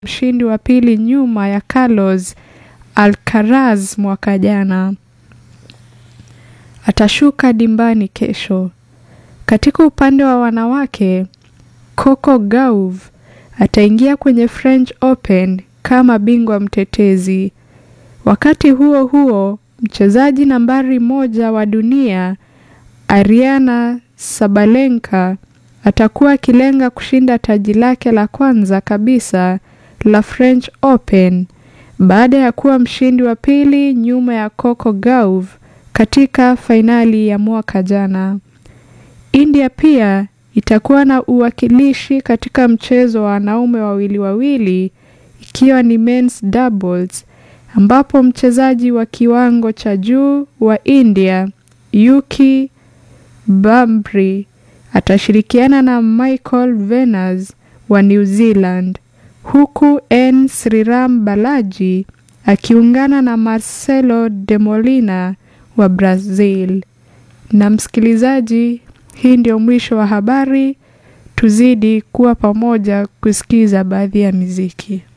mshindi wa pili nyuma ya Carlos Alcaraz mwaka jana. Atashuka dimbani kesho. Katika upande wa wanawake, Coco Gauff ataingia kwenye French Open kama bingwa mtetezi. Wakati huo huo, mchezaji nambari moja wa dunia Ariana Sabalenka atakuwa akilenga kushinda taji lake la kwanza kabisa la French Open baada ya kuwa mshindi wa pili nyuma ya Coco Gauff katika fainali ya mwaka jana. India pia itakuwa na uwakilishi katika mchezo wa wanaume wawili wawili ikiwa ni men's doubles ambapo mchezaji wa kiwango cha juu wa India Yuki Bambri atashirikiana na Michael Venus wa New Zealand huku N Sriram Balaji akiungana na Marcelo de Molina wa Brazil. Na msikilizaji, hii ndio mwisho wa habari. Tuzidi kuwa pamoja kusikiza baadhi ya miziki.